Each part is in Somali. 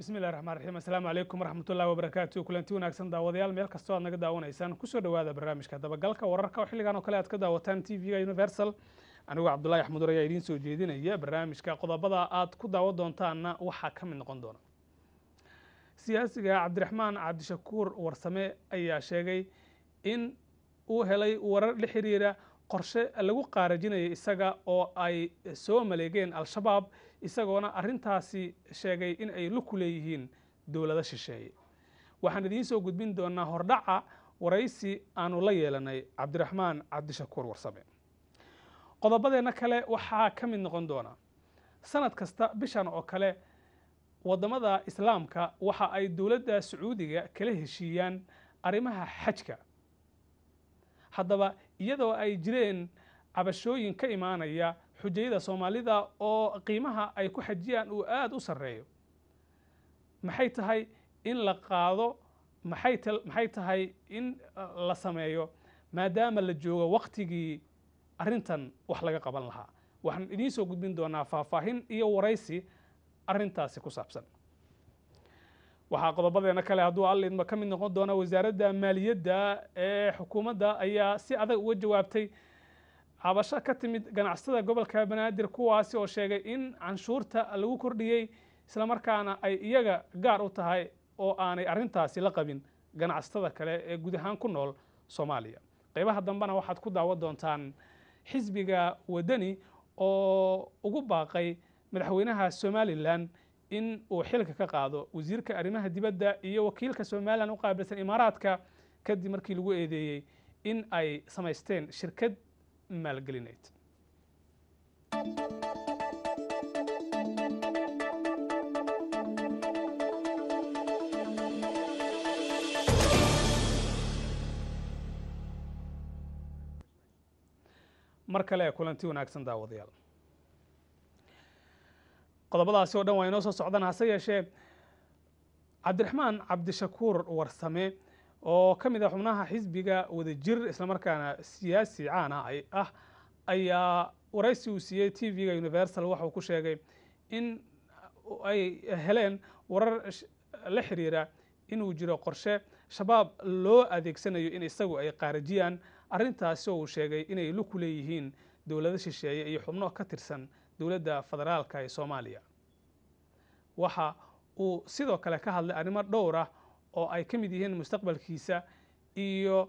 bismillahi raxmaan raxiim assalaamu calaykum waraxmatullahi wabarakaatu kulanti wanaagsan daawadayaal meel kastoo aad naga daawanaysaan kusoo dhowaada barnaamijka dabagalka wararka oo xilligan oo kale aad ka daawataan t v-ga universal anigoo cabdullahi axmudur ayaa idiin soo jeedinaya barnaamijka qodobada aad ku daawan doontaanna waxaa ka mid noqon doona siyaasiga cabdiraxmaan cabdishakuur warsame ayaa sheegay in uu helay warar la xiriira qorshe lagu qaarajinayo isaga oo ay soo maleegeen al-shabaab isagoona arrintaasi sheegay in ay luku leeyihiin dowlado shisheeye waxaan idiin soo gudbin doonaa hordhaca waraysi aanu la yeelanay cabdiraxmaan cabdishakuur warsame qodobadeenna kale waxaa ka mid noqon doona sanad kasta bishan oo kale waddamada islaamka waxa ay dowladda sacuudiga kala heshiiyaan arrimaha xajka haddaba iyadoo ay jireen cabashooyin ka imaanaya xujayada soomaalida oo qiimaha ay ku xajiyaan uu aada u sarreeyo maxay tahay in la qaado maxay maxay tahay in la sameeyo maadaama la joogo waktigii arrintan wax laga qaban lahaa waxaan idiin soo gudbin doonaa faahfaahin iyo waraysi arrintaasi ku saabsan waxaa qodobadeena kale hadduu allidma ka mid noqon doona wasaaradda maaliyadda ee xukuumadda ayaa si adag uga jawaabtay cabasho ka timid ganacsatada gobolka banaadir kuwaasi oo sheegay in canshuurta lagu kordhiyey islamarkaana ay iyaga gaar u tahay oo aanay arrintaasi la qabin ganacsatada kale ee guud ahaan ku nool soomaaliya qaybaha dambena waxaad ku daawan doontaan xisbiga waddani oo ugu baaqay madaxweynaha somalilan in uu xilka ka qaado wasiirka arrimaha dibadda iyo wakiilka somalilan u qaabilsan imaaraadka kadib markii lagu eedeeyey in ay samaysteen shirkad maalgelineed mar kale kulanti wanaagsan daawadayaal qodobadaasi oo dhan waa inoo soo socdaan hase yeeshee cabdiraxmaan cabdishakuur warsame oo ka mid ah xubnaha xisbiga wadajir islamarkaana siyaasi caan ah ayaa waraysi uu siiyey t v-ga universal waxa uu ku sheegay in ay heleen warar la xiriira inuu jiro qorshe shabaab loo adeegsanayo in isagu ay qaarajiyaan arrintaasi oo uu sheegay inay luku leeyihiin dowlado shisheeye iyo xubno ka tirsan dowladda federaalka ee soomaaliya waxa uu sidoo kale ka hadlay arrimo dhowr ah oo ay ka mid yihiin mustaqbalkiisa iyo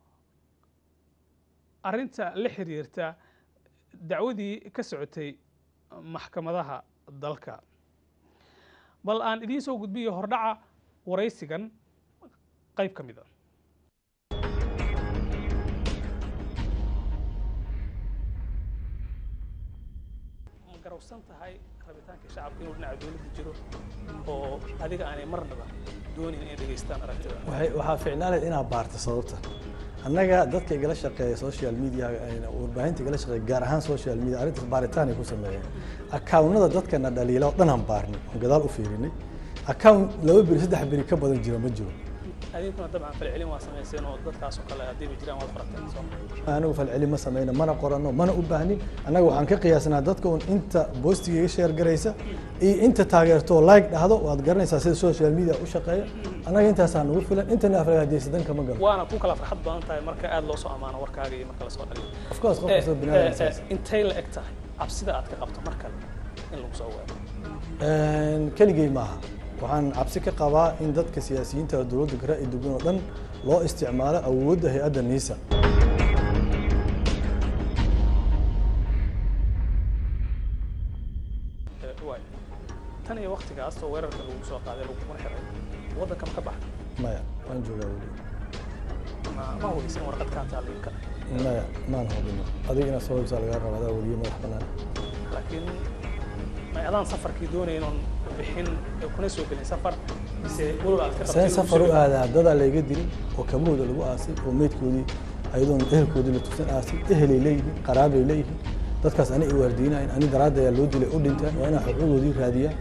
arrinta la xiriirta dacwadii ka socotay maxkamadaha dalka bal aan idiin soo gudbiyo hordhaca waraysigan qayb ka mid a garowsan tahay rabitaanka shacabka inuu dhinaca dowladda jiro oo adiga aanay marnaba doonin inay dhegaystaan aragtida waxaa ficnaanayd inaad baarto sababta annaga dadka igala shaqeeya social media warbaahinta igala shaqeeya gaar ahaan social media arrintaas baaritaan ay ku sameeyeen akaawnada dadkana dhaliila oo dhan aan baarnay oon gadaal u fiirinay account laba beri saddex beri ka badan jiro ma jiro adinkuna dabcan falcelin waa samayseen oo dadkaas oo kale haddiiba jiraan waad qorateen soo anigu falcelin ma samayno mana qorano mana u baahnin annaga waxaan ka qiyaasnaa dadka un inta boostiga iga sheer garaysa iyo inta taageerto oo like dhahdo waad garanaysaa sida social media u shaqeeya annaga intaasaa nagu filan intana afragaadiyeysa dan kama galo waana ku kala farxad badan tahay marka aad loo soo ammaano warkaaga iyo marka lasoo dhaliyo of course qof kastoo binaadam saas intay la eg tahay cabsida aad ka qabto mar kale in lagu soo weero keligey maaha waxaan cabsi ka qabaa in dadka siyaasiyiinta oo dowladda ka ra'yi dugan oo dhan loo isticmaalo awoodda hay-adda niisa tan iyo waktigaas oo weerarka lagu soo qaaday laguna xiray waddanka ma ka baxay maya waan joogaa weli ma ma hubeysan warqad kaa taallin kale maya maan hubino adiga inaad soo hubsaa lagaa raba adaa weliye madax bannaan laakiin may adaan safarkii doonayn oon bixin kuna soo gelin safar mise walow aad ka seen safar u aadaa dadaa layga dilay oo kabahooda lagu aasay oo meydkoodii ayadoon ehelkoodii la tusan aasay ehelay leeyihiin qaraabay leeyihiin dadkaas ani ay waardiinayn ani daraadda ayaa loo dilay u dhinteen waa inaa xuquuqdoodii raadiyaan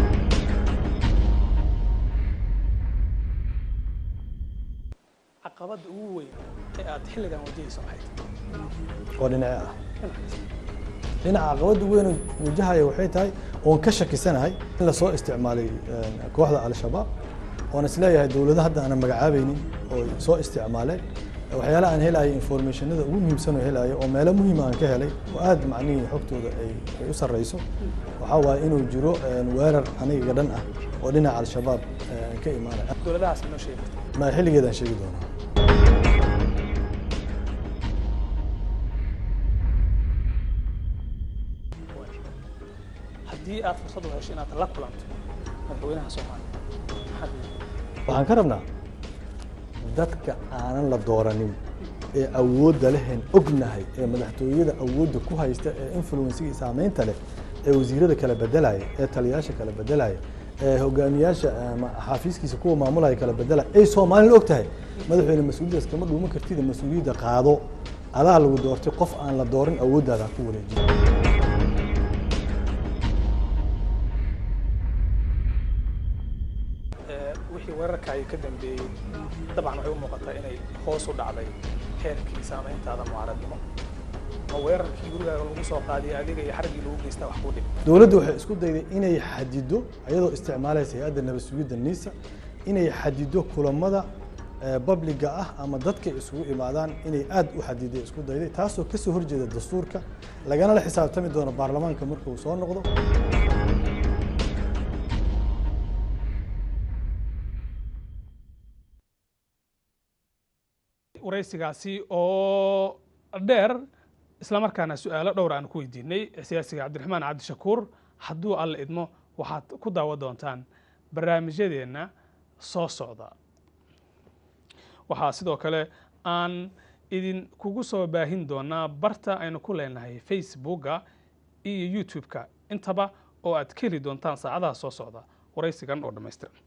caqabad caqabadda ugu weyn ee aad xilligan wajahayso maxay tahay oo dhinace ah dhinaca caqabadda weyn oo wajahaya waxay tahay oon ka shakisanahay in lasoo isticmaalay kooxda al-shabaab oon isleeyahay dowlado hadda aanan magacaabaynin oo soo isticmaaleen waxyaalaha aan helayo informationada ugu muhiimsan oo helayo oo meelo muhiima aan ka helay oo aad macnihii xogtooda ay ay u sarreyso waxaa waaye inuu jiro weerar aniga dhan ah oo dhinaca al-shabaab ka imaanaya dowladahaas inoo sheegi karta ma xilligeedaan sheegi doonaa haddii aad fursad u hesho inaad la kulanto madaxweynaha soomaaliya maxaad waxaan ka rabnaa dadka aanan la dooranin ee awoodda lehen ognahay ee madaxtooyada awoodda ku haysta ee influensiga saameynta leh ee wasiirada kala bedelaya ee taliyayaasha kala bedelaya ee hogaamiyaasha ama xaafiiskiisa kuwa maamulaya kala bedelaya ay soomaalina og tahay madaxweyne mas-uuliyadaas kama dhuuman kartida mas-uuliyadda qaado adaa lagu doortay qof aan la doorin awooddaada ha ku wareejiyo wixii weerarkaayo ka dambeeyey dabcan waxay u muuqataa inay hoos u dhacday heerkii saameyntaada mucaaradnimo ma weerarkii gurigaaga lagu soo qaadiyay adiga iyo xarigii lagu geystaa wax kuu dhib dowladdu waxay isku dayday inay xadido iyadoo isticmaalaysa hay-adda nabad sugidda niisa inay xadido kulamada babliga ah ama dadka isugu imaadaan inay aad u xadiday isku dayday taasoo kasoo horjeeda dastuurka lagana la xisaabtami doono baarlamaanka marka uu soo noqdo waraysigaasi oo dheer islamarkaana su-aalo dhowr aan ku weydiinay siyaasiga cabdiraxmaan cabdishakuur hadduu alla idmo waxaad ku daawa doontaan barnaamijyadeenna soo socda waxaa sidoo kale aan idin kugu soo baahin doonaa barta aynu ku leenahay facebooka iyo youtube-ka intaba oo aad ka heli doontaan saacadaha soo socda waraysigan oo dhammaystiran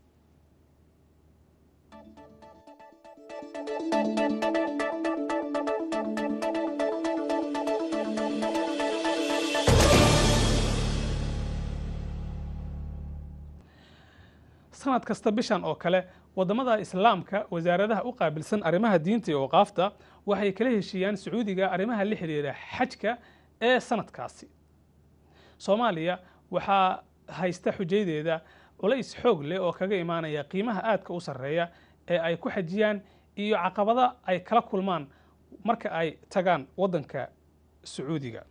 sanad kasta bishan oo kale waddamada islaamka wasaaradaha u qaabilsan arrimaha diinta iyo awqaafta waxay kala heshiiyaan sacuudiga arrimaha la xidhiira xajka ee sanadkaasi soomaaliya waxaa haysta xujayadeeda culays xoog leh oo kaga imaanaya qiimaha aadka u sarreeya ee ay ku xajiyaan iyo caqabada ay kala kulmaan marka ay tagaan waddanka sacuudiga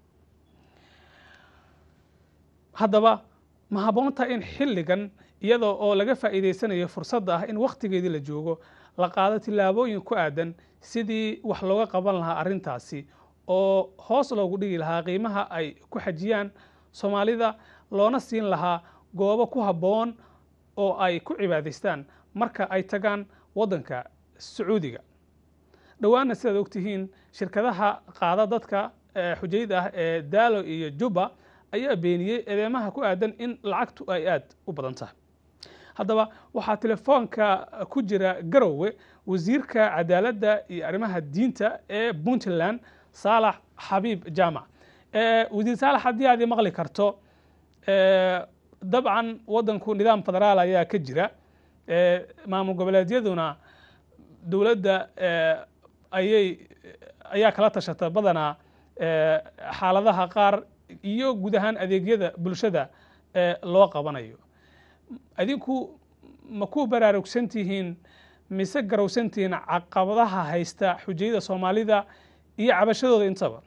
haddaba ma habboonta in xilligan iyadoo oo laga faa'iidaysanayo fursadda ah in wakhtigeedii la joogo la qaado tillaabooyin ku aadan sidii wax looga qaban lahaa arrintaasi oo hoos loogu dhigi lahaa qiimaha ay ku xajiyaan soomaalida loona siin lahaa goobo ku habboon oo ay ku cibaadaystaan marka ay tagaan waddanka sacuudiga dhowaanna sidaad ogtihiin shirkadaha qaada dadka xujayda ah ee daalo iyo juba ayaa beeniyey eedeymaha ku aadan in lacagtu ay aad u badan tahay haddaba waxaa telefoonka ku jira garowe wasiirka cadaaladda iyo arrimaha diinta ee puntland saalax xabiib jaamac wasiir saalax haddii aad maqli karto dabcan waddanku nidaam federaal ayaa ka jira maamul goboleedyaduna dowladda ayay ayaa kala tashata badanaa xaaladaha qaar iyo guud ahaan adeegyada bulshada loo qabanayo adinku ma ku baraarugsan tihiin mise garowsan tihiin caqabadaha haysta xujayada soomaalida iyo cabashadooda intaba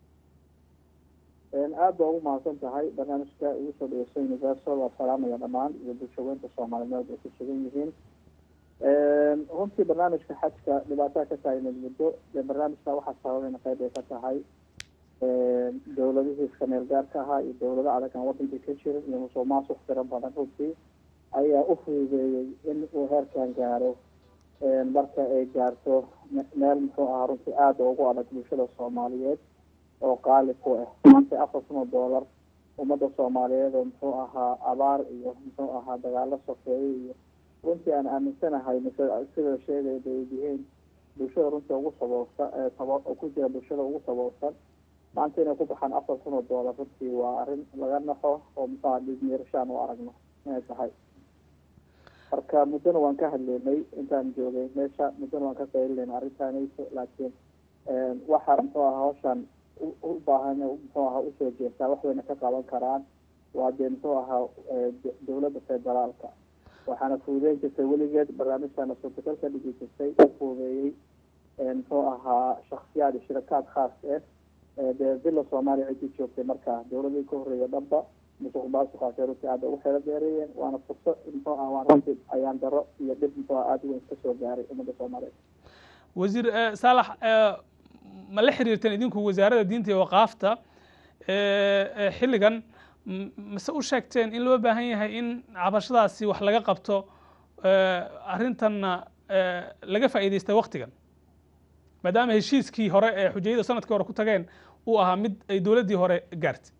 aad baa ugu mahadsan tahay barnaamijka igu soo dhegeyso universal waa salaamaya dhammaan iyo bulshaweynta soomaaliyeed ay ku sugan yihiin runtii barnaamijka xajka dhibaataa ka taagneed muddo dee barnaamijka waxaa sababayna qayb ay ka tahay dowladihii iska meel gaarka ahaa iyo dowlado adag aan wadankii ka jirin iyo musuq maasuq tiro badan runtii ayaa u fududeeyey in uu heerkan gaaro marka ay gaarto meel muxuu ahaa runtii aada ugu adag bulshada soomaaliyeed oo qaali ku ah maanta afar kun oo doolar ummadda soomaaliyeed oo muxuu ahaa abaar iyo muxuu ahaa dagaalo sokeeye iyo runtii aan aaminsanahay mise sida sheegaya bay yihiin bulshada runtii ugu saboolsan sabo ku jira bulshada ugu saboolsan maanta inay ku baxaan afar kun oo doolar runtii waa arrin laga naxo oo muxuu aha dhiigmiirashaan u aragno inay tahay marka muddona waan ka hadleynay intaan joogay meesha muddona waan ka qaylinayna arrintaanayso laakiin waxaa muxuu aha hawshan u baahan muxuu aha usoo jeestaa wax wayna ka qaban karaan waa dee muxuu ahaa dowladda federaalka waxaana fuudeyn jirtay weligeed barnaamijkana suurtagal ka dhigi jirtay u fuudeeyey muxuu ahaa shaksiyaad iyo shirakaad khaas ah dee villa soomaaliya ciddii joogtay markaa dowladii ka horreeya dhanba musuq maasuqaasay runtii aada ugu xeelo dheereeyeen waana fursad muxuu ah waan runtii ayaan daro iyo dhib muxuu ah aada weyn kasoo gaaray ummadda soomaaliyeed wasiir saalax ma la xiriirteen idinku wasaaradda diinta iyo waqaafta xilligan mase u sheegteen in loo baahan yahay in cabashadaasi wax laga qabto arrintanna laga faa'iidaysta waktigan maadaama heshiiskii hore ee xujayada sanadkii hore ku tageen uu ahaa mid ay dowladdii hore gaartay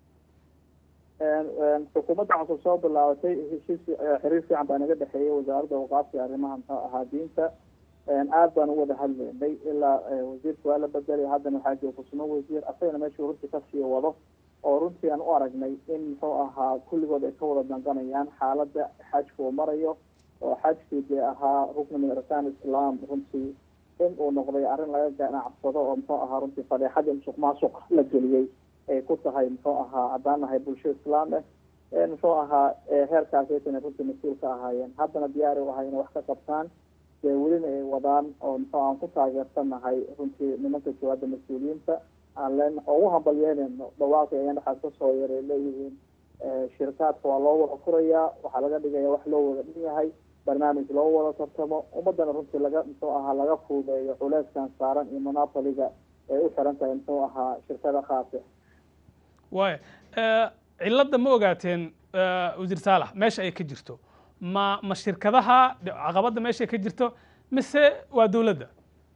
xukuumadda cusub soo bilaabatay heshiis xiriir fiican baa naga dhexeeyay wasaaradda waqaafta arrimaha muxuu ahaa diinta aad baan u wada hadleynay ilaa wasiirka waa la bedelay haddana waxaa jooga kusmo wasiir asagana meeshuu runtii kasii wado oo runtii aan u aragnay in muxuu ahaa kulligood ay ka wada danqanayaan xaaladda xajka uu marayo oo xajkii dee ahaa rukni min arkaan islam runtii in uu noqday arrin laga ganacsado oo muxuu ahaa runtii fadeexadii musuq maasuq la geliyey ay ku tahay muxuu ahaa haddaan nahay bulsho islaam ah muxuu ahaa heerkaasaysan runtii mas-uul ka ahaayeen haddana diyaari u ahay inay wax ka qabtaan dee welina ay wadaan oo muxuu aan ku taageersanahay runtii nimanka jawaabda mas-uuliyiinta aan leen ugu hambalyeynayno dhawaaqi ayaan waxaas kasoo yaray leeyihiin shirkaadka waa loo wada furayaa waxaa laga dhigaya wax loo wada dhan yahay barnaamij loo wada tartamo ummadana runtii laga muxuu ahaa laga fuudeeyo culeyskan saaran iyo monopoliga ay u xiran tahay muxuu ahaa shirkada khaasi waaya cilladda ma ogaateen wasiir saalax meesha ay ka jirto ma ma shirkadaha caqabadda meesha ay ka jirto mise waa dowladda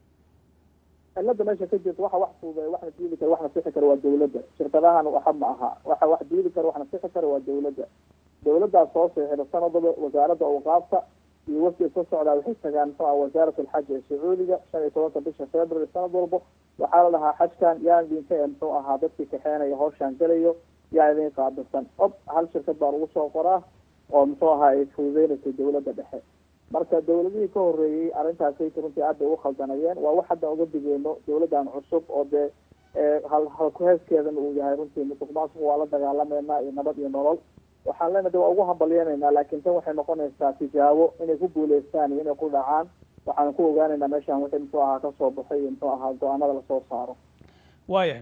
cilada meesha ka jirta waxa wax fuudeeya waxna diidi kara waxna sixi kara waa dowladda shirkadahan waxa ma aha waxa wax diidi kara waxna sixi kara waa dowladda dowladdaas soo seexida sanadaba wasaaradda awqaafta iyo wafdi ka socdaa waxay tagaan muxuu ah wasaarat alxaj ee sacuudiga shan iyo tobanka bisha february sanad walba waxaa la dhahaa xajkan yaan idinka ee muxuu ahaa dadkii kaxeenaya hawshaan gelayo yaa idin qaabilsan ob hal shirkad baa lagu soo qoraa oo muxuu ahaa ay fududeynaysa dowladda dhexe marka dowladihii ka horreeyey arrintaasay runtii aad bay ugu khaldanayeen waa wax hadda uga digeyno dowladdan cusub oo dee hal halkuheeskeedana uu yahay runtii musuq maasuq waa la dagaalameynaa iyo nabad iyo nolol waxaan leenahay de waa ugu hambalyeynaynaa laakiin tan waxay noqonaysaa tijaabo inay ku guuleystaan iyo inay ku dhacaan waxaan ku ogaanaynaa meeshaan wixii muxuu ahaa kasoo baxay iyo muxuu ahaa go-aanada lasoo saaro waayahay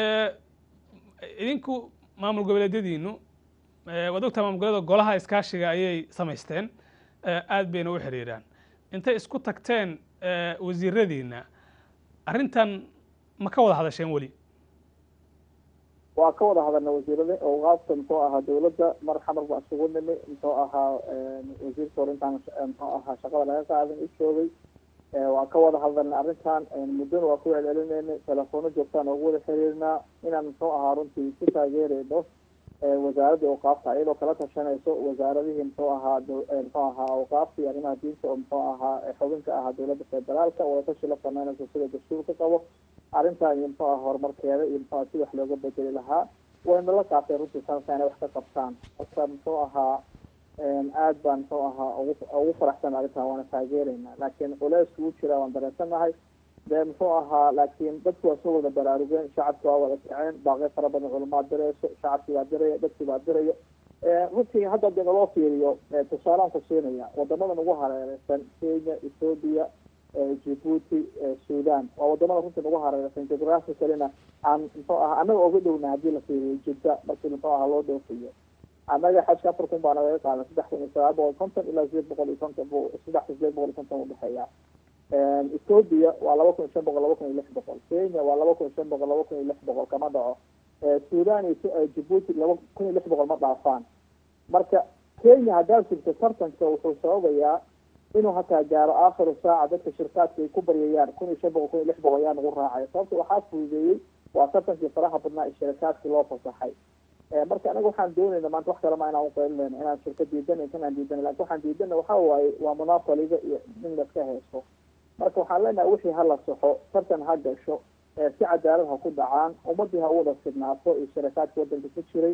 idinku maamul goboleedyadiinu waad ogtaha maamul goboleeda golaha iskaashiga ayay samaysteen aad bayna u xiriiraan intay isku tagteen wasiiradiina arrintan ma ka wada hadasheen weli waa ka wada hadalna wasiirada awqaafta muxuu ahaa dowladda mar xamar baa isugu nimi muxuu ahaa wasiirka hore intaan muxuu ahaa shaqada laga qaadan u joogay waa ka wada hadalna arrintan muddona waa ku celcelinayna telefono joogtaan ugu wada xiriirnaa inaan muxuu ahaa runtii ku taageerayno wasaaradda awqaafta iyadoo kala tashanayso wasaaradihii muxuu ahaa muxuu ahaa awqaafta iyo arrimaha diinta oo muxuu ahaa xubinka ahaa dowladda federaalka wadatashi la sameynayso sida dastuurka qabo arrintan iyo muxuu aha horumarkeeda iyo muxuu aha si wax looga bedeli lahaa wayna la qaatay runtii sanadka inay wax ka qabtaan marka muxuu ahaa aad baan muxuu ahaa ugu ugu faraxsan arrintan waana taageeraynaa laakiin culeysku u jiraa waan dareensanahay dee muxuu ahaa laakiin dadku waa soo wada baraarugeen shacabki waa wada kaceen baaqyo fara badan culamaa dirayso shacabkii baa diraya dadkii baa dirayo runtii hadda dee naloo fiiriyo tusaalaan ku siinaya wadamadan ugu hareereysan kenya ethoobia djibuuti sudan waa wadamada runtii nagu hareereysan geographicalina aan muxuu aha annaga oga dhowna haddii la fiiriyo jidda markii muxuu ahaa loo dhoofiyo annaga xajka afar kun baa nagaga qaadan saddex kun iyo sagaal boqol konton ilaa sideed boqol iyo konton bu saddex kun sideed boqol iyo konton udhexeeya ethoobia waa laba kun iyo shan boqol laba kun iyo lix boqol kenya waa laba kun iyo shan boqol laba kun iyo lix boqol kama dhaco sudan iyo djibuuti laba kun iyo lix boqol ma dhaafaan marka kenya haddaad sugto tartanka wuxuu sababayaa inuu hataa gaaro aakhiru saaca dadka shirkaadka ay ku baryayaan kun iyo shan boqol kun iyo lix boqol ayaa nagu raacaya sababta waxaa fududeeyey waa tartankii faraha badnaa ee shirkaadkii loo fasaxay marka anaga waxaan doonayna maanta wax kale ma inaan uqeylinayno inaan shirka diidanay kanaan diidanay lakin waxaan diidana waxa waaye waa monopoliga iyo in laska haysto marka waxaan leenahay wixii hala saxo tartan ha gasho si cadaalad ha ku dhacaan ummadii ha u wada sidnaato iyo shirakaadka wadanka ku jiray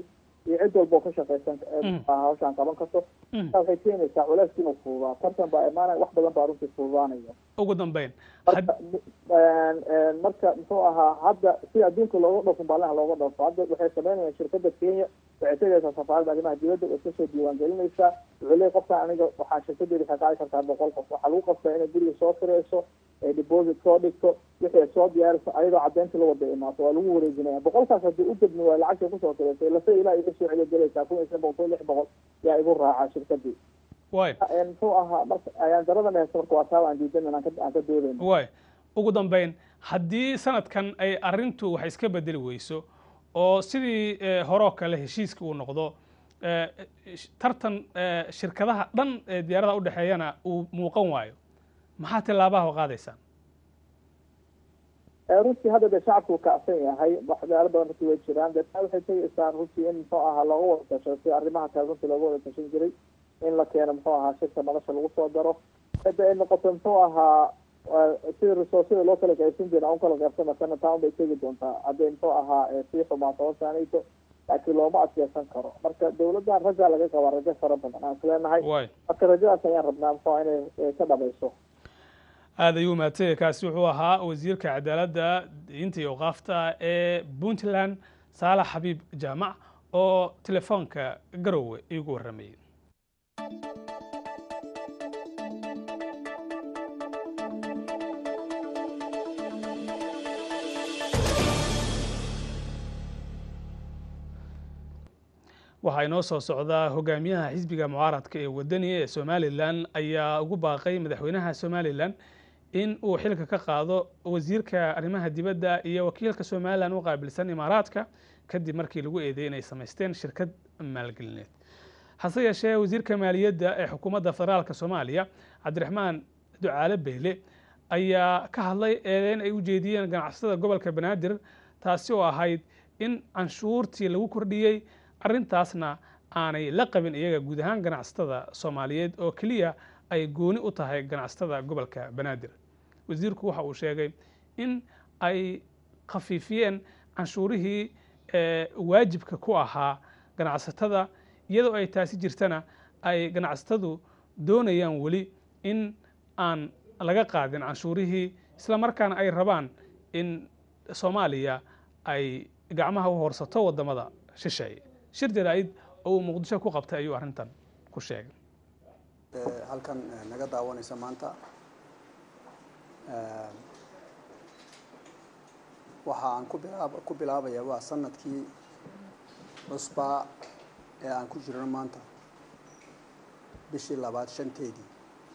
iyo cid walba oo ka shaqaysan hawshaan qaban karto taa waxay keenaysaa culayska inuu fududaa tartan baa imaanaya wax badan baa runtii fududaanaya ugu dambeyn marka marka muxuu ahaa hadda sida adduunka looga dhoofo baalaha looga dhoofo hadda waxay sameynayaan shirkadda kenya waxay tegaysaa safaaradda arrimaha dibadda way kasoo diiwaan gelinaysaa wuxuu leey qofkan aniga waxaa shirkadeeda waxay qaadi kartaa boqol qof waxaa lagu qabtaa inay guriga soo firayso ay deposit soo dhigto wixii ay soo diyaariso ayadoo caddeynta la wada imaato waa lagu wareejinaya boqolkaas haddii u degmi waa lacagtay kusoo tiraysay lase ilaa iga soo celiyo gelaysaa kun iyo shan boqol kun lix boqol yaa igu raacaa shirkadii way muxuu ahaa marka ayaan daradan haysta marka waa taa aan diidan aan ka aan ka doodayno way ugu dambeyn haddii sanadkan ay arrintu wax iska bedeli weyso oo sidii horoo kale heshiiska uu noqdo tartan shirkadaha dhan ee diyaarada udhexeeyana uu muuqan waayo maxaa tilaabaha qaadaysaan runtii hadda dee shacabku kacsan yahay waxyaalo badan runtii way jiraan dee taa waxay tegaysaa runtii in muxuu ahaa looga wada tasho si arrimaha kale runtii looga wada tashan jiray in la keeno muxuu ahaa shirka nolosha lagu soo daro hadda ay noqoto muxuu ahaa sida resourceda loo kala qaybsan jira un kala qaybsana sana taa unbay tegi doontaa hadday muxuu ahaa sii xumaato hoosaanayto laakiin looma adkeysan karo marka dawladdan rajaa laga qabaa rajo fara badan aan isleenahay marka rajadaas ayaan rabnaa muxuu inay ka dhamayso aad ayuu mahadsanyahy kaasi wuxuu ahaa wasiirka cadaaladda diinta iyo awqaafta ee puntland saalax xabiib jaamac oo telefoonka garowe iigu warramayay waxaa inoo soo socdaa hogaamiyaha xisbiga mucaaradka ee wadani ee somalilan ayaa ugu baaqay madaxweynaha somalilan in uu xilka ka qaado wasiirka arrimaha dibadda iyo wakiilka somalilan u qaabilsan imaaraadka kadib markii lagu eedeeyey inay samaysteen shirkad maalgelineed hase yeeshee wasiirka maaliyadda ee xukuumadda federaalka soomaaliya cabdiraxmaan ducaale beyle ayaa ka hadlay eedeyn ay u jeediyeen ganacsatada gobolka banaadir taasi oo ahayd in canshuurtii lagu kordhiyey arrintaasna aanay la qabin iyaga guud ahaan ganacsatada soomaaliyeed oo keliya ay gooni u tahay ganacsatada gobolka banaadir wasiirku waxa uu sheegay in ay khafiifiyeen canshuurihii waajibka ku ahaa ganacsatada iyadoo ay taasi jirtana ay ganacsatadu doonayaan weli in aan laga qaadin canshuurihii isla markaana ay rabaan in soomaaliya ay gacmaha u horsato waddamada shisheeye shir jaraa'id oo uu muqdisho ku qabtay ayuu arrintan ku sheegay halkan naga daawanaysa maanta waxa aan ku bilaab ku bilaabaya waa sanadkii cusbaa ee aan ku jirno maanta bishii labaad shanteedii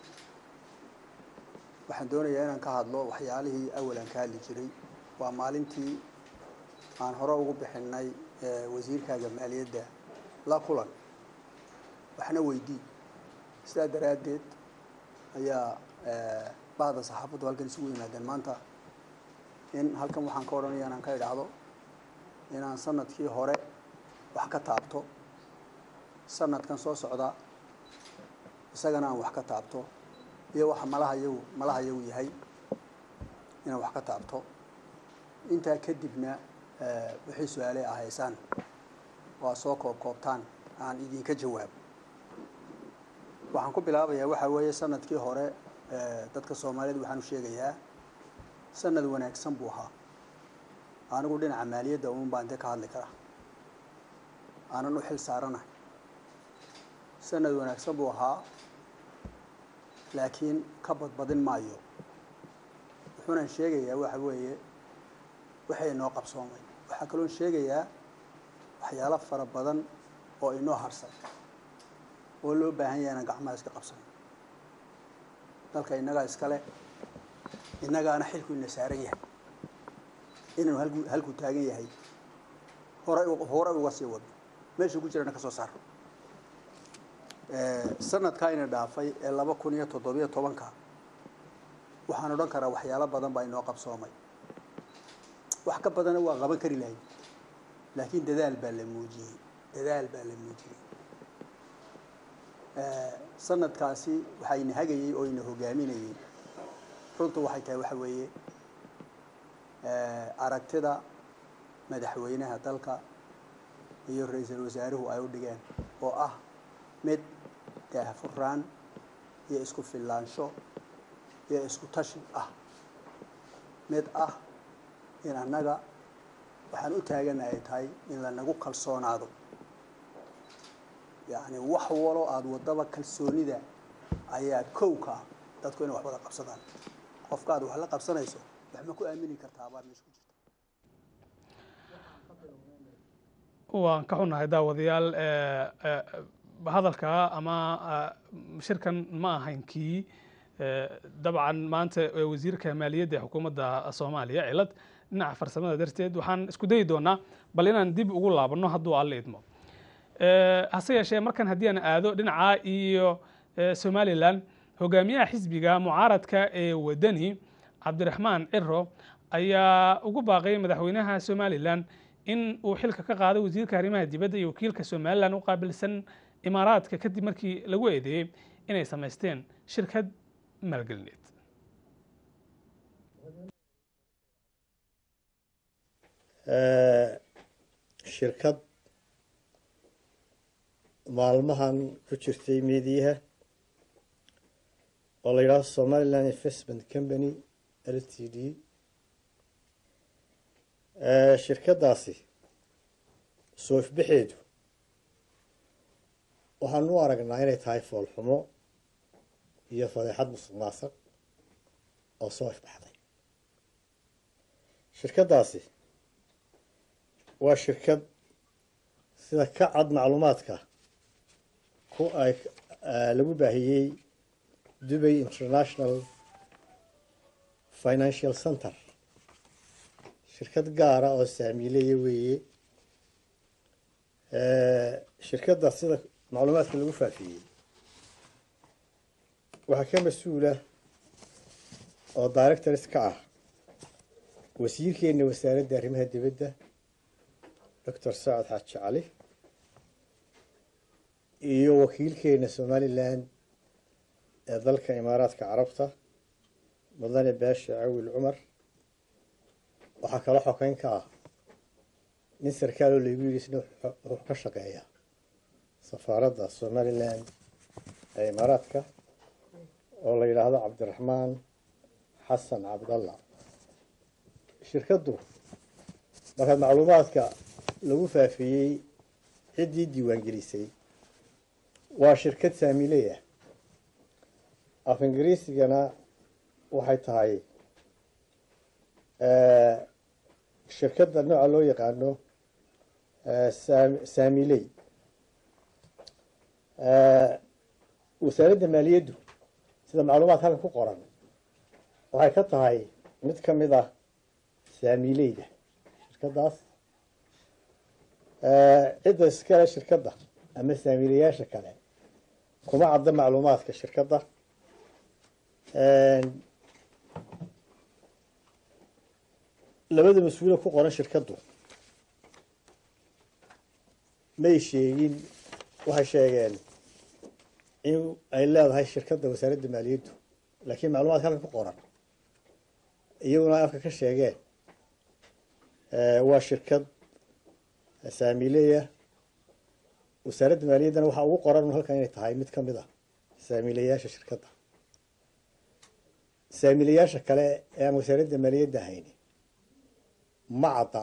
waxaan doonayaa inaan ka hadlo waxyaalihii awalan ka hadli jiray waa maalintii aan hore ugu bixinay wasiirkaaga maaliyadda la kulan waxna weydii sidaa daraaddeed ayaa bahda saxaafaddu halkan isugu yimaadeen maanta in halkan waxaan ka odhanaya inaan ka idhaahdo inaan sanadkii hore wax ka taabto sanadkan soo socda isagana aan wax ka taabto iyo waxa malaha yagu malaha yagu yahay inaan wax ka taabto intaa kadibna wixii su-aaley ah haysaan waa soo koob koobtaan aan idinka jawaabo waxaan ku bilaabayaa waxaa weeye sanadkii hore dadka soomaaliyed waxaan u sheegayaa sanad wanaagsan buu ahaa anigu dhinaca maaliyadda uun baan dee ka hadli karaa aanan u xil saaranahay sanad wanaagsan buu ahaa laakiin ka badbadin maayo wuxuunan sheegayaa waxa weeye waxay inoo qabsoomay waxaa kaloon sheegayaa waxyaalo fara badan oo inoo harsan oo loo baahan yahay inaan gacmaha iska qabsano dalka innagaa iskale innagaana xilku ina saaran yahay inaanu halku halkuu taagan yahay horay horay uga sii wadno meeshuu ku jirana ka soo saaro sanadkaa ina dhaafay ee laba kun iyo toddobiyo tobanka waxaan odhan karaa waxyaalo badan baa inoo qabsoomay wax ka badana waa qaban kari lahay laakiin dadaal baa la muujiyey dadaal baa la muujiyey sanadkaasi waxaa ina hagayey oo ina hogaaminayey runtu waxay tahay waxa weeye aragtida madaxweynaha dalka iyo ra-iisul wasaaruhu ay u dhigeen oo ah mid daahfuraan iyo isku fillaansho iyo isku tashi ah mid ah in annaga waxaan u taagana ay tahay in lanagu kalsoonaado yacni wax walo aada waddaba kalsoonida ayaa kow ka ah dadku inay wax wada qabsadaan qofka aad wax la qabsanayso wax ma ku aamini kartaabaa meesha ku jirta waan ka xunnahay daawadayaal hadalka ama shirkan ma ahayn kii dabcan maanta wasiirka maaliyadda ee xukuumadda soomaaliya cilad dhinaca farsamada darteed waxaan isku dayi doonaa bal inaan dib ugu laabanno hadduu alle idmo hase yeeshee markan haddii aan aado dhinaca iyo somalilan hogaamiyaha xisbiga mucaaradka ee wadani cabdiraxmaan ciro ayaa ugu baaqay madaxweynaha somalilan in uu xilka ka qaado wasiirka arrimaha dibadda iyo wakiilka somalilan u qaabilsan imaaraadka kadib markii lagu eedeeyey inay samaysteen shirkad maalgelineed shirkad maalmahan ku jirtay meediyaha oo la yidhahdo somaliland investment company l t d shirkaddaasi soo ifbaxeedu waxaanu u aragnaa inay tahay foolxumo iyo fadeexad musuq maasaq oo soo ifbaxday shirkaddaasi waa shirkad sida ka cad macluumaadka ku ay lagu baahiyey dubay international financial center shirkad gaara oo saamiileya weeye shirkadda sida macluumaadka lagu faafiyey waxaa ka mas-uula oo directors ka ah wasiirkeena wasaaradda arrimaha dibadda doctor sacad xaaji cali iyo wakiilkeena somaliland ee dalka imaaraadka carabta mudane baasha cawil cumar waxaa kaloo xokeyn ka ah nin sarkaal oo laygu yidhi isna wuxuu ka shaqeeya safaaradda somaliland ee imaaraadka oo la yidhaahdo cabdiraxmaan xasan cabdalla shirkaddu markaad macluumaadka lagu faafiyey ciddii diiwaangelisay waa shirkad saamiley ah af ingiriisigana waxay tahay shirkadda nooca loo yaqaano saamiley wasaaradda maaliyaddu sida macluumaadka halkan ku qoran waxay ka tahay mid ka mid ah saamileyda shirkaddaas cidda iskale shirkadda ama saamiilayaasha kale kuma cadda macluumaadka shirkadda labada mas-uula ku qoran shirkaddu may sheegin waxay sheegeen in ay leedahay shirkadda wasaaradda maaliyaddu laakiin macluumaadka halkan ku qoran iyaguna ay afka ka sheegeen waa shirkad saamiileya wasaaradda maaliyaddana waxaa ugu qoran halkan inay tahay mid ka mid ah saamiilayaasha shirkadda saamiilayaasha kale ee aan wasaaradda maaliyadda hayni ma cadda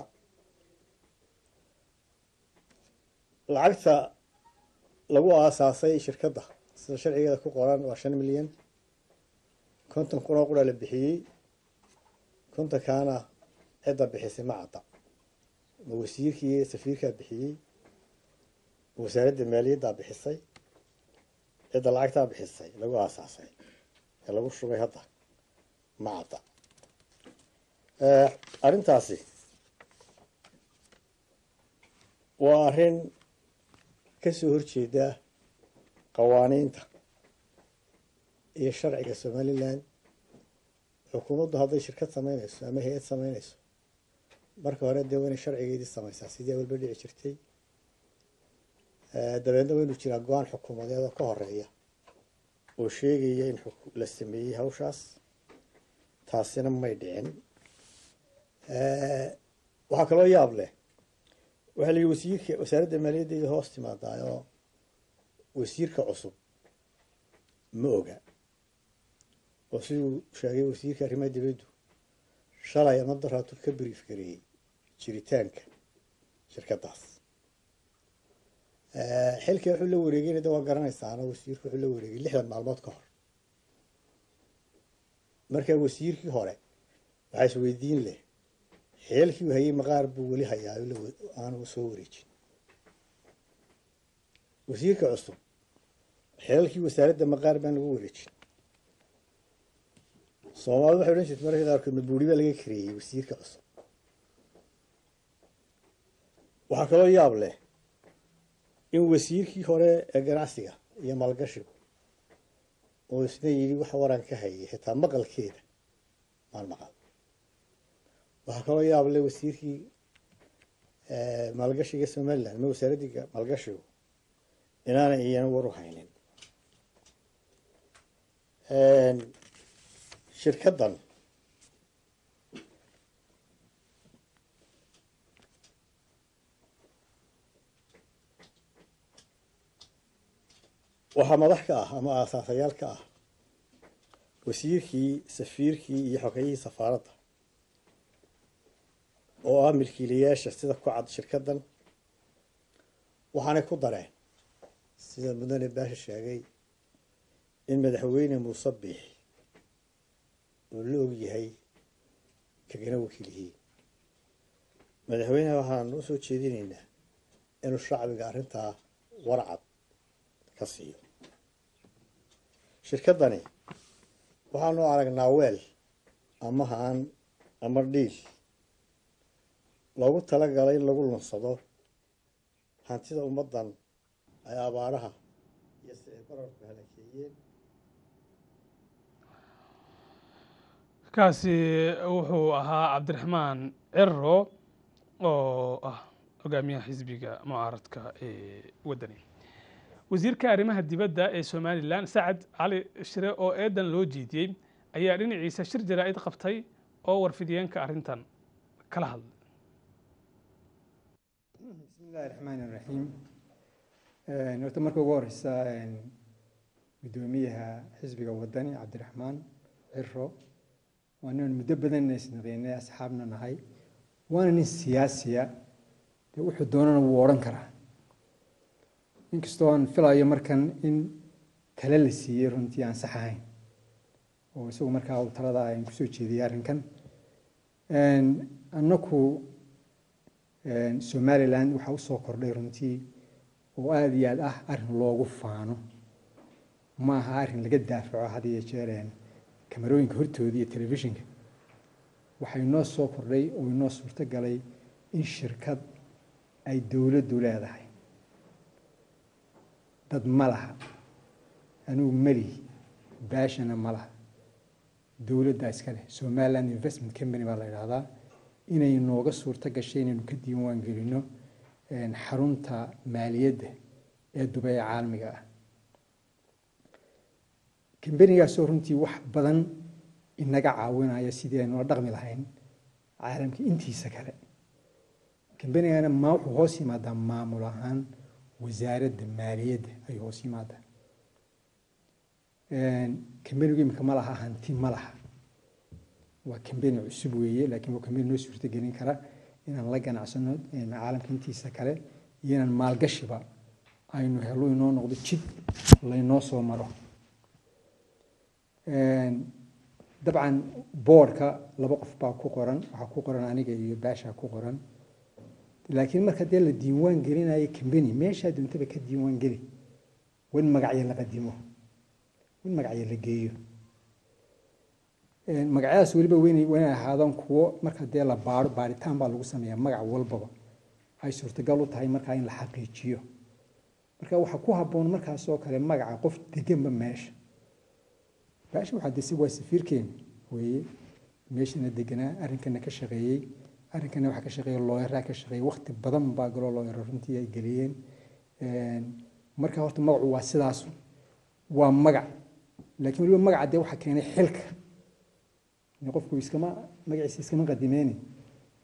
lacagta lagu aasaasay shirkadda sida sharcigeeda ku qoran waa shan milyan konton kun oo qura la bixiyey kontonkaana cidda bixisay ma cadda ma wasiirkii iyo safiirkaa bixiyey ma wasaaradda maaliyaddaa bixisay cidda lacagtaa bixisay lagu aasaasay ee lagu shubay hadda ma cadda arrintaasi waa arrin ka soo horjeeda qawaaniinta iyo sharciga somaliland xukuumaddu hadday shirkad samaynayso ama hay-ad samaynayso marka hore dee waa inay sharcigeedii samaysaa sidii awalba dhici jirtay dabeedna waa inuu jiraa go-aan xukuumadeed oo ka horeeya oo sheegaya in la sameeyey hawshaas taasina may dhicin waxaa kaloo yaab leh waxaa la yidhi wasiirka wasaaradda maaliyaddeeda hoos timaadaayoo wasiirka cusub ma oga oo siduu sheegay wasiirka arrimaha dibaddu shalay ama daraatu ka brief gareeyey jiritaanka shirkaddaas xilka wuxuu la wareegayna de waa garanaysaana wasiirku wuxuu la wareegay lixdan maalmood ka hor markaa wasiirkii hore waxaa is weydiin leh xeelkii hayay maqaar buu weli hayaa aanu soo wareejin wasiirka cusub xeelkii wasaaradda maqaar baan lagu wareejin soomaalida waxay odhan jirta mararka qaarkood mabuuri baa laga kareeyey wasiirka cusub waxaa kaloo yaab leh in wasiirkii hore ee ganacsiga iyo maalgashigu oo isna yidhi wax waran ka hayay xitaa maqalkeeda maan maqal waxaa kaloo yaab leh wasiirkii maalgashiga somaliland ama wasaaraddii maalgashigu inaanay iyana war u haynin shirkaddan waxaa madax ka ah ama aasaasayaal ka ah wasiirkii safiirkii iyo xogayihii safaaradda oo ah milkiilayaasha sida ku cad shirkaddan waxaanay ku dareen sida mudane baasha sheegay in madaxweyne muuse biix uu la og yahay kagana wakiilihii madaxweyneha waxaan u soo jeedinaynaa inuu shacbiga arrintaa warcad ka siiyo shirkaddani waxaanu aragnaa weel ama haan ama dhiil loogu talagalay in lagu lunsado hantida ummaddan ay abaaraha iyo si ay bararku halakeeyeen kaasi wuxuu ahaa cabdiraxmaan ciro oo ah hogaamiyaha xisbiga mucaaradka ee waddani wasiirka arrimaha dibadda ee somalilan sacad cali shire oo eedan loo jeediyey ayaa dhinaciisa shir jaraa'id qabtay oo warfidiyeenka arrintan kala hadlay bismi illaahi raxmaani raxiim horta marka ugu horeysa guddoomiyaha xisbiga waddani cabdiraxmaan ciro waa nin muddo badan isnaqeynay asxaabna nahay waana nin siyaasiya dee wuxuu doonana wuu odhan karaa inkastoo aan filayo markan in tale la siiyey runtii aan sax ahayn oo isagu markaa uu talada aan kusoo jeediyey arrinkan annaku somaliland waxaa usoo kordhay runtii oo aada iyo aad ah arrin loogu faano ma aha arrin laga daafaco had iyo jeer kamarooyinka hortooda iyo telefishinka waxaa inoo soo kordhay oo inoo suurto galay in shirkad ay dowladdu leedahay dad ma laha anugu melihi baashana ma laha dowladdaa iska leh somaliland investment company baa la yidhahdaa inay nooga suurto gashay inaynu ka diiwaan gelino xarunta maaliyadda ee dubay ee caalamiga ah kambanigaasoo runtii wax badan inaga caawinaya sidii aynula dhaqmi lahayn caalamka intiisa kale kambanigana ma wuxuu hoos yimaadaa maamul ahaan wasaaradda maaliyadda ayuu hoos yimaadaa kambanigu imika ma laha hanti ma laha waa kambani cusub weeye laakiin waa kambani noo suurto gelin kara inaan la ganacsano caalamka intiisa kale iyo inaan maalgashiba aynu helo inoo noqdo jid laynoo soo maro dabcan boordka laba qof baa ku qoran waxaa ku qoran aniga iyo baasha ku qoran laakiin marka dee la diiwaan gelinayo kambani meeshaa doontaba ka diiwaan geli wan magacyo la qadimo wan magacyo la geeyo magacyadaas weliba weynay waynay ahaadaan kuwo marka dee la baaro baaritaan baa lagu sameeyaa magac walbaba ay suurtagal u tahay markaa in la xaqiijiyo marka waxaa ku habboon markaasoo kale magaca qof deganba meesha baasha waxaa dese waa safiirkeeni weeye meeshana deganaa arrinkana ka shaqeeyey arrinkana waxaa ka shaqeeya looyaraa ka shaqeeyey waqti badan baa galoo looyara runtii ay geliyeen marka horta magacu waa sidaas waa magac laakiin weliba magaca dee waxaa keenay xilka qofku iskama magaciisa iskama qadimeyni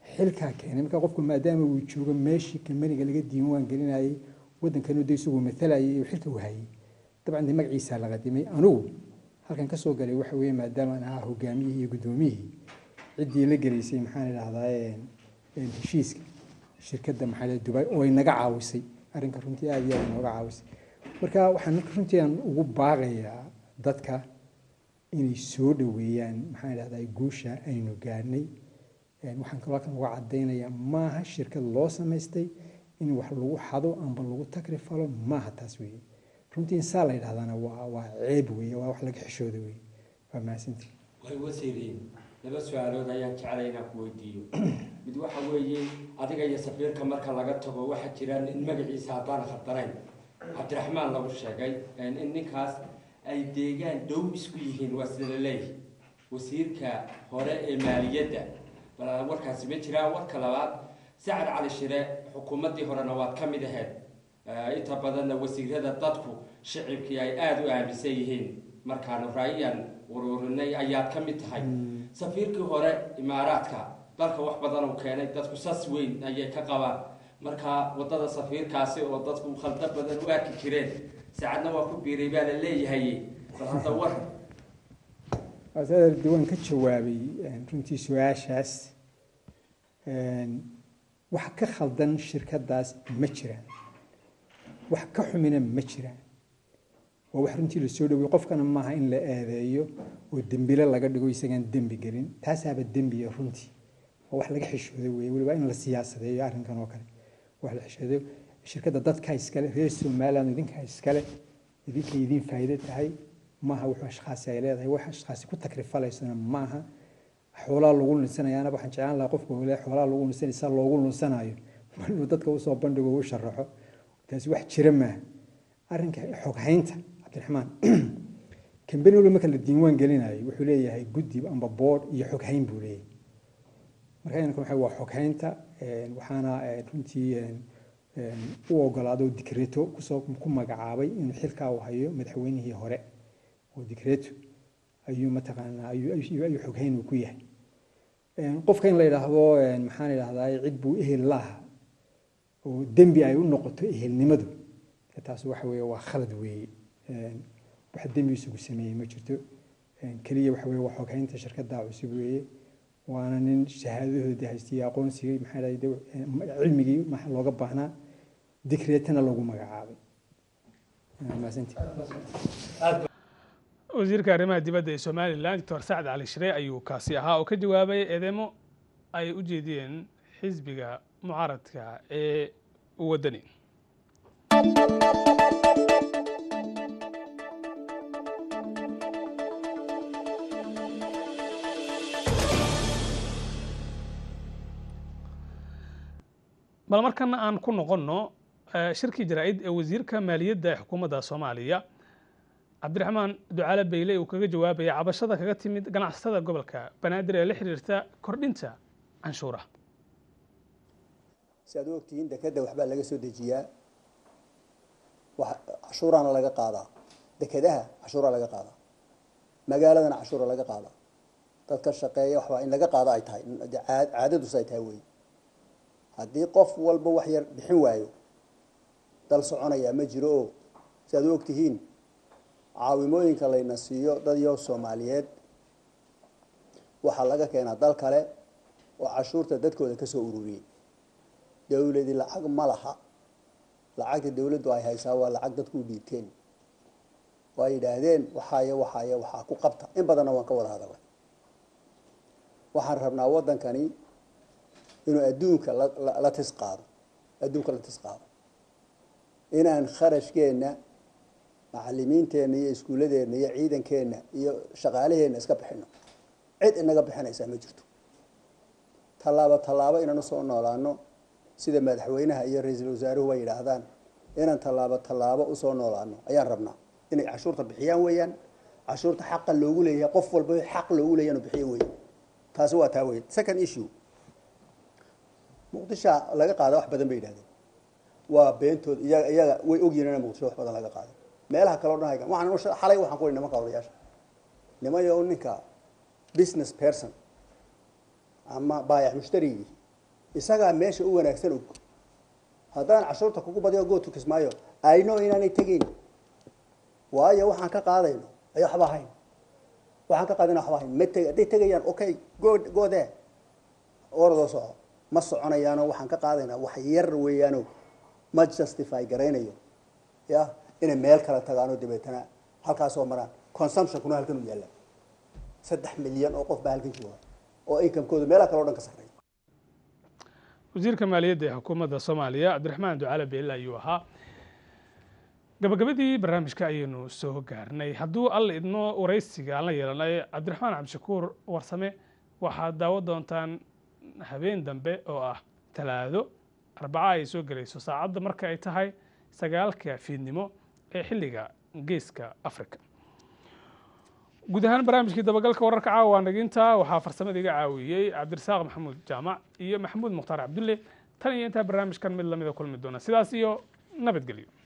xilkaa keenay marka qofku maadaama uu joogo meeshii kambaniga laga diiwaan gelinayay waddankanu de isagu matalayay iyo xilka uu hayay dabcan de magaciisaa la qadimay anugu halkan ka soo galay waxa weeye maadaama aan ahaa hogaamiyihii iyo guddoomiyihii ciddii la gelaysay maxaan idhahdaa heshiiska shirkadda maxaa la dubai oo ay naga caawisay arrinka runtii aada iyo aada nooga caawisay marka waxaan marka runtii aan ugu baaqayaa dadka inay soo dhoweeyaan maxaan idhahdaa guusha aynu gaarnay waxaan kaloo kan uga cadaynayaa maaha shirkad loo samaystay in wax lagu xado amba lagu takrifalo maaha taas weeye runtii insaa la yidhahdana waa waa ceeb weeye waa wax laga xishooda weeye waa mahadsantii way wasiiriin laba su-aalood ayaan jeclay inaan ku weydiiyo mid waxa weeye adiga iyo safiirka marka laga tago waxaa jira nin magaciisa haddaan khaldanayn cabdiraxmaan lagu sheegay in ninkaas ay deegaan dhow isku yihiin waa sida la leeyahay wasiirka hore ee maaliyadda bal warkaasi ma jiraan warka labaad sacad cali shire xukuumaddii horena waad ka mid ahayd inta badanna wasiirada dadku shicibkii ay aada u aaminsan yihiin markaanu raayiyan ururinay ayaad ka mid tahay safiirkii hore imaaraadka dalka wax badan uu keenay dadku sas weyn ayay ka qabaan marka waddada safiirkaasi oo dadku khaldo badan u arki jireen saacadna waa ku biiray baa la leeyahay bal hadda war asaar diwaan ka jawaabay runtii su-aashaas wax ka khaldan shirkadaas ma jiraan wax ka xumina ma jiraan waa wax runtii lasoo dhawey qofkana maaha in la eedeeyo oo dembile laga dhigo isagaan dembi gelin taasaaba dembiya runtii waa wax laga xishooday wey weliba in la siyaasadeeyo arrinkan oo kale wax la xishooday shirkadda dadkaa iskale reer somaliland idinkaa iskale idinka idin faa'iido tahay maaha wuxuu ashkhaasi ay leedahay wax ashkhaasi ku takrifalaysana maaha xoolaa lagu lunsanayaana waxaan jeclaan lahaa qofka ole xoolaa lagu lunsanaysa loogu lunsanayo inuu dadka usoo bandhigo u sharaxo taasi wax jira maaha arrinka xoghaynta cabdiraxmaan kambani walba marka la diiwaan gelinayo wuxuu leeyahay guddi amba board iyo xoghayn buu leeyahay marka inanka waxa waa xoghaynta waxaana runtii u ogolaado dikreto kusoo ku magacaabay inuu xilkaa u hayo madaxweynihii hore oo dikreto ayuu mataqaanaa ayuu xoghayn uu ku yahay qofka in la yidhaahdo maxaan idhahdaa cid buu ehel laha oo dembi ay u noqoto ehelnimadu taas waxa weeye waa khalad weeye wax dembi isugu sameeyey ma jirto keliya waxa weeye waa xoghaynta shirkadda cusub weeye waana nin shahaadadoodii haystay aqoonsigii maxaa dhahday cilmigii maxaa looga baahnaa dikreetana lagu magacaabay mahadsantii wasiirka arrimaha dibadda ee somalilan doctor sacad cali shire ayuu kaasi ahaa oo ka jawaabay eedeymo ay u jeediyeen xisbiga mucaaradka ee waddani bal markana aan ku noqonno shirkii jaraa-id ee wasiirka maaliyadda ee xukuumadda soomaaliya cabdiraxmaan ducaale bayle uu kaga jawaabaya cabashada kaga timid ganacsatada gobolka banaadir ee la xiriirta kordhinta canshuuraha si aad u ogtihiin dekedda waxbaa laga soo dejiyaa cashuuraana laga qaadaa dekedaha cashuuraa laga qaadaa magaaladana cashuura laga qaadaa dadka shaqeeya waxbaa in laga qaado ay tahay caadadus ay tahay wey haddii qof walba wax yar bixin waayo dal soconayaa ma jiro oo si aad u ogtihiin caawimooyinka layna siiyo dad yo soomaaliyeed waxaa laga keenaa dal kale oo cashuurta dadkooda kasoo ururiyey dowladi lacag ma laha lacagta dowladdu ay haysaa waa lacag dadku u dhiibteen waa yidhaahdeen waxaayo waxaayo waxaa ku qabta in badanna waan ka wada hadalay waxaan rabnaa waddankani inuu adduunka la tis qaado adduunka la tis qaado inaan kharashkeenna macalimiinteenna iyo iskuulladeenna iyo ciidankeenna iyo shaqaalaheenna iska bixino cid inaga bixinaysaa ma jirto tallaabo tallaabo inaan usoo noolaano sida madaxweynaha iyo ra-iisul wasaaruhu way yidhaahdaan inaan tallaabo tallaabo usoo noolaano ayaan rabnaa inay cashuurta bixiyaan weeyaan cashuurta xaqa loogu leeyahay qof walba xaq loogu leeyahay inuu bixiyo weeye taasi waa taa weye second issue muqdisha laga qaada wax badan bay yidhahdeen waa beentood iyaga iyaga way ogyihin ina muqdisho wax badan laga qaaday meelaha kale o dhan haygan waxaan xalay waxaan ku ihi nimanka odayaasha nimayo ninka business person ama baayac mushtarigii isagaa meesha u wanaagsan og haddaan cashuurta kugu badiyo gootu kismaayo ayno inaanay tegayn waayo waxaan ka qaadayno ay waxba ahayn waxaan ka qaadayna waxba ahayn ma teg hadday tegayaan okay go go there oradoo soco ma soconayaano waxaan ka qaadaynaa wax yar weeyaano ma justify garaynayo ya inay meel kale tagaanoo dabeetana halkaasoo maraan consumptionkuna halkan u yaalla saddex milyan oo qof baa halkan jooga oo inkamekooda meelaha kale o dhan ka sarreeya wasiirka maaliyadda ee xukuumadda soomaaliya cabdiraxmaan ducaale beelle ayuu ahaa gabagabadii barnaamijka ayaynu soo gaarnay hadduu alla idmo waraysiga aan la yeelanay cabdiraxmaan cabdishakuur warsame waxaad daawo doontaan habeen dambe oo ah talaado arbaca ay soo gelayso saacadda marka ay tahay sagaalka fiidnimo ee xilliga geeska africa guud ahaan barnaamijkii dabagalka wararka caawa waa naginta waxaa farsamada iga caawiyey cabdirasaaq maxamuud jaamac iyo maxamuud mukhtaar cabdulle tan iyo intaa barnaamijkan mid lamida kulmi doona sidaas iyo nabadgelyo